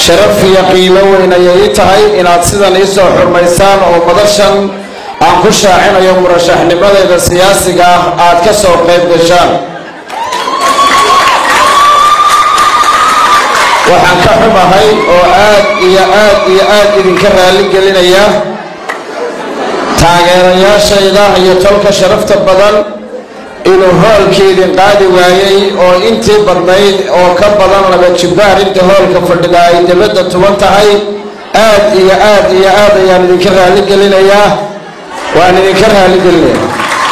sharaf iyo qiimo weyn ayay ii tahay inaad sidan ii soo xurmaysaan oo madashan aan ku shaacinayo murashaxnimadeeda siyaasiga ah aad ka soo qayb gashaan waxaan ka xumahay oo aad iyo aad iyo aad idinka raalli gelinaya taageerayaashayda iyo tolka sharafta badan inuu hoolkii idin qaadi waayey oo intii badnayd oo ka badan laba jibbaar inta hoolka fadhida ay dibadda tuban tahay aad iyo aad iyo aad ayaan idinka raalli gelinayaa waan idinka raalli gelinayaa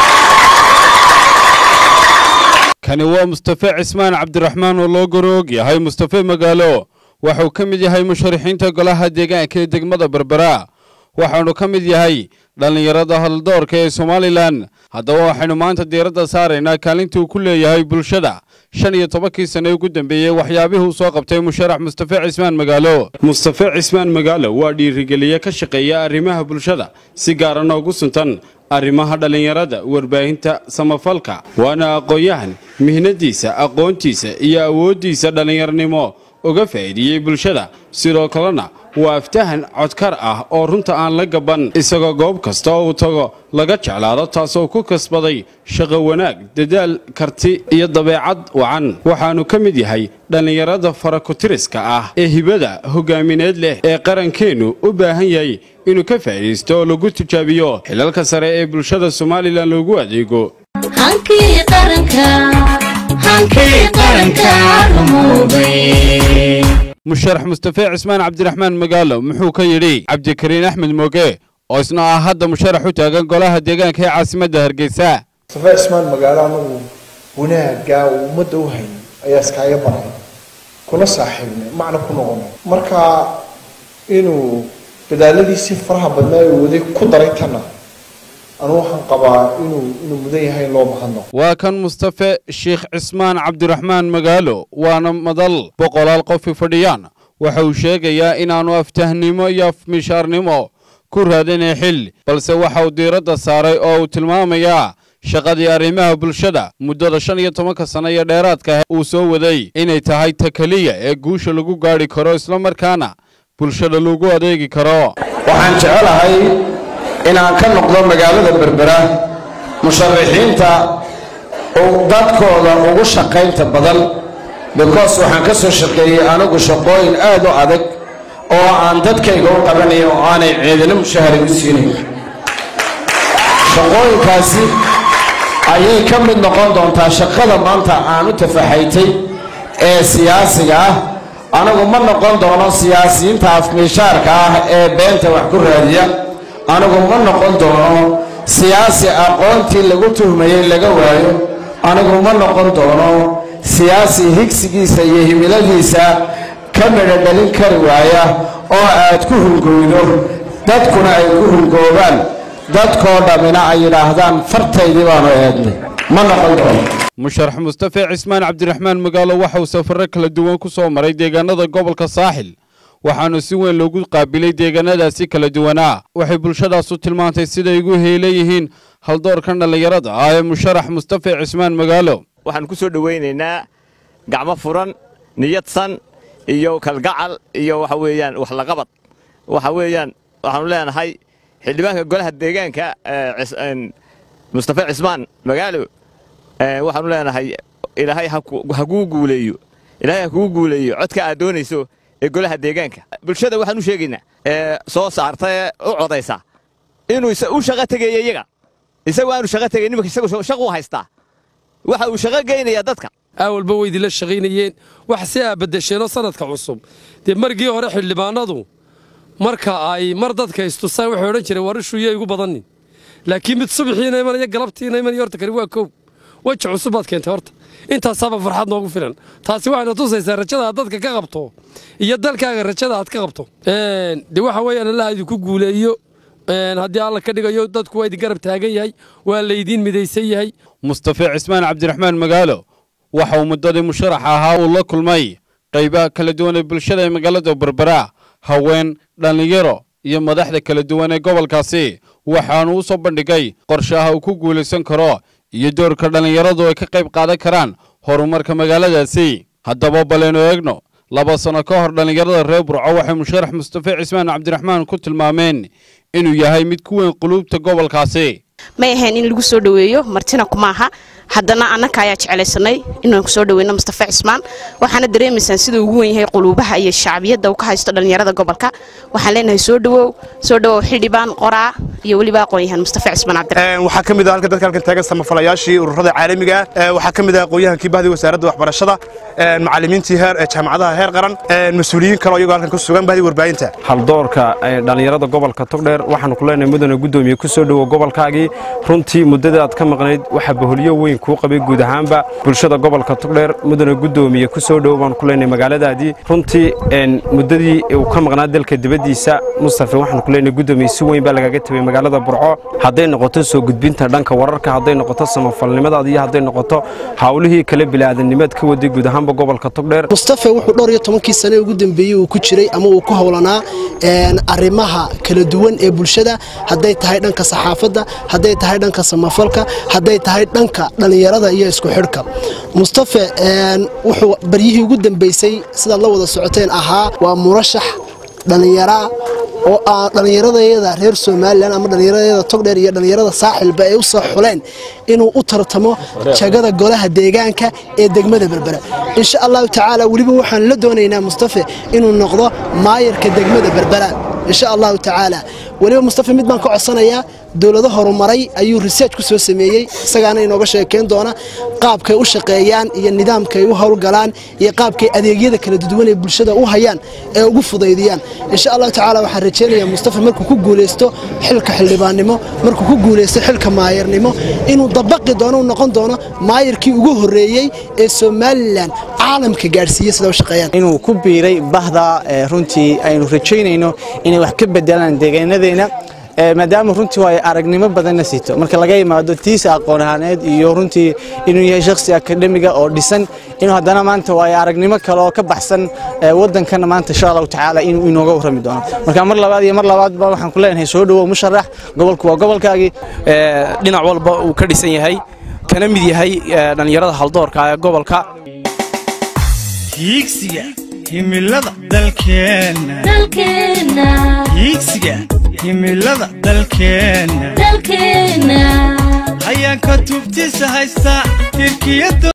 kani waa mustafe cismaan cabdiraxmaan oo loo goroog yahay mustafe magaalo waxuu ka mid yahay musharaxiinta golaha deegaanka ee degmada berbera waxaanu ka mid yahay dhallinyarada haldoorka ee somalilan haddaba waxaynu maanta diiradda saaraynaa kaalinta uu ku leeyahay bulshada shan iyo tobankii sane ugu dambeeyey waxyaabihii uu soo qabtay musharax mustafe cismaan magaalo mustafe cismaan magaalo waa dhiirigeliye ka shaqeeya arrimaha bulshada si gaarana ugu suntan arrimaha dhallinyarada warbaahinta samafalka waana aqoon-yahan mihnadiisa aqoontiisa iyo awooddiisa dhallinyarnimo uga faa'iidiyey bulshada sidoo kalena waa aftahan codkar ah oo runta aan la gaban isagoo goob kasta oo uu tago laga jeclaado taasoo ku kasbaday shaqo wanaag dadaal karti iyo dabeecad wacan waxaanu ka mid yahay dhallinyarada farakutiriska ah ee hibada hogaamineed leh ee qarankeennu u baahan yahay inuu ka faa'iidaysto oo lagu tijaabiyo xilalka sare ee bulshada somalilan loogu adeego musharax mustafe cismaan cabdiraxmaan magaalo muxuu ka yidhi cabdikariin axmed mooge oo isna ah hadda musharax u taagan golaha deegaanka ee caasimadda hargeysa mustafe cismaan magaalo anagu wanaaggaa uu ummadda u hayay ayaa iskaaga baray kula saaxiibnay macna ku noqonay marka inuu dadaaladiisii faraha badnaa uu waday ku daray tanna anu waxaan qabaa inuu inuu mudan yahay in loo mahadnaqo waa kan mustafe sheekh cismaan cabdiraxmaan magaalo waana madal boqolaal qofi fadhiyaan waxa uu sheegayaa inaannu aftahnimo iyo afmishaarnimo ku raadinay xil balse waxa uu diiradda saaray oo uu tilmaamayaa shaqadii arrimaha bulshada muddada shan iyo tobanka sano iyo dheeraadka uu soo waday inay tahay ta keliya ee guusha lagu gaadhi karo islamarkaana bulshada lagu adeegi karo waxaan jecelahay inaan ka noqdo magaalada berbera musharaxiinta dadkooda ugu shaqaynta badan because waxaan ka soo shaqeeyey anigu shaqooyin aad u adag oo aan dadkayga u qabanayn oo aanay ciidano mushahari u siinayn shaqooyinkaasi ayay ka mid noqon doontaa shaqada maanta aan u tafaxaytay ee siyaasiga ah anigu ma noqon doono siyaasiyiinta afmiishaarka ah ee beenta wax ku raadiya anigu ma noqon doono siyaasi aqoontii lagu tuhmayey laga waayo anigu ma noqon doono siyaasi higsigiisa iyo himiladiisa ka midho dhalin kari waaya oo aad ku hungoydo dadkuna ay ku hungoobaan dadkoo dhammina ay yidhaahdaan fartaydii baanu eednay ma noqon doono musharax mustafe cismaan cabdiraxmaan magaalo waxa uu safarro kala duwan ku soo maray deegaanada gobolka saaxil waxaanu si weyn loogu qaabilay deegaanadaasi kala duwanaa waxay bulshadaasu tilmaantay siday ugu heelayihiin haldoorkan dhallinyarada ah ee musharax mustafe cismaan magaalo waxaan ku soo dhowaynaynaa gacmo furan niyadsan iyo kalgacal iyo waxa weeyaan waxlaqabad waxa weeyaan waxaanu leenahay xildhibaanka golaha deegaanka mustafe cismaan magaalo waxaanu leenahay ilaahay ha kuu guuleeyo ilaahay ha kuu guuleeyo codka aad doonayso ee golaha deegaanka bulshada waxaan u sheegaynaa ee soo saarta ee u codaysa inuu u shaqo tegayo iyaga isagu aanu shaqo tegayn nimanka isagu shaquu haystaa waxa uu shaqo geynayaa dadka awalba way idinla shaqaynayeen wax si aa beddesheenoo sanadka cusub dee markii hore xildhibaanadu marka ay mar dadka istusaan waxay odhan jireen warishuu yay igu badannin laakiin mid subaxiina imanaya galabtiina imanaya horta kani waa kow weji cusub baad keentay horta intaasaaba farxad noogu filan taasi waxayna tusaysaa rajada aad dadka ka qabto iyo dalkaaga rajada aad ka qabto dee waxa weeyaan allaha idinku guuleeyo haddii alla ka dhigayo dadku waa idin garab taagan yahay waa laydiin midaysan yahay mustafe cismaan cabdiraxmaan magaalo waxa uu muddadii musharaxa ahaa uu la kulmay qaybaha kala duwan ee bulshada ee magaalada berbera haween dhallinyaro iyo madaxda kala duwan ee gobolkaasi waxaanu u soo bandhigay qorshaha uu ku guulaysan karo iyo doorka dhallinyaradu ay ka qayb qaadan karaan horumarka magaaladaasi haddaba baleynu eegno laba sano ka hor dhallinyarada reer burco waxay musharax mustafe cismaan cabdiraxmaan ku tilmaameen inuu yahay mid ku weyn quluubta gobolkaasi may ahayn in lagu soo dhoweeyo martina kumaaha haddana annaka ayaa jeclaysanay inaan kusoo dhaweyno mustafe cismaan waxaana dareemaysaan siduu ugu wen yahay quluubaha iyo shacbiyadda uu ka haysto dhallinyarada gobolka waxaan leenahay soo dhawow soo dhawow xildhibaan qoraa iyo weliba aqoon-yahan mustafe cismaan cabdiraxmaan waxaa ka mid ah halka dadka halkan taagan samafalayaashii ururada caalamiga ah waxaa ka mid ah aqoon-yahankii bahdii wasaaradda waxbarashada macallimiintii heer jaamacadaha heer qaran mas-uuliyiin kale oo iyagoo halkan ku sugan bahdii warbaahinta haldoorka dhallinyarada gobolka togdheer waxaanu ku leenahay mudane guddoomiye ku soo dhowo gobolkaagii runtii muddada aad ka maqnayd waxaa baholyo weyn kuu qabay guud ahaanba bulshada gobolka togdheer mudane guddoomiye ku soo dhowo baanu ku leenahay magaaladaadii runtii muddadii uu ka maqnaa dalka dibaddiisa mustafe waxaanu ku leenahay guddoomiye si weyn baa lagaga tabay magaalada burco hadday noqoto soo gudbinta dhanka wararka hadday noqoto samafalnimadaada iyo hadday noqoto hawlihii kale bilaadannimaad ka waday guud ahaanba gobolka togdheer mustafe wuxuu dhowr iyo tobankii sane ugu dambeeyey uu ku jiray ama uu ku howlanaa arrimaha kala duwan ee bulshada hadday tahay dhanka saxaafadda hadday tahay dhanka samafalka hadday tahay dhanka dhallinyarada iyo isku xidhka mustafe wuxuu baryihii ugu dambeysay sidaad la wada socoteen ahaa waa murashax dhallinyaraa oo aan dhallinyaradayada reer somalilan ama dhallinyaradayada togdheer iyo dhallinyarada saaxilba ay u soo xuleen inuu u tartamo jagada golaha deegaanka ee degmada berbera insha allahu tacaala weliba waxaan la doonaynaa mustafe inuu noqdo maayarka degmada berbera insha allahu tacaala weliba mustafe mid baan ka codsanayaa dowlado horumaray ayuu research ku soo sameeyey isagaana inooga sheekayn doona qaabkay u shaqeeyaan iyo nidaamkay u howlgalaan iyo qaabkay adeegyada kala duwan ee bulshada u hayaan ee ugu fudaydiyaan insha allahu tacaala waxaan rajaynayaa mustafe markuu ku guulaysto xilka xildhibaannimo markuu ku guulaysto xilka maayarnimo inuu dabaqi doono u noqon doono maayarkii ugu horreeyey ee somalilan caalamka gaadhsiiye sida u shaqeeyaan inuu ku biiray bahda runtii aynu rajaynayno inay wax ka bedelaan deegaanadeena maadaama runtii ay aragnimo badanna sito marka laga yimaado tiisa aqoon ahaaneed iyo runtii inuu yahay shakhsi akademiga oo dhisan inuu haddana maanta waa aragnimo kale oo ka baxsan wadankana maanta insha allahu tacaala inuu inooga warrami doono marka mar labaad iyo mar labaadba waxaan ku leenahay soo dhowow musharax gobolku waa gobolkaagii dhinac walba uu ka dhisan yahay kana mid yahay dhallinyarada haldoorka ee gobolka hiigsiga himilada dalkeenna hiigsiga himilada dalkeenna hayaanka tubtiisa haysta tirkiyada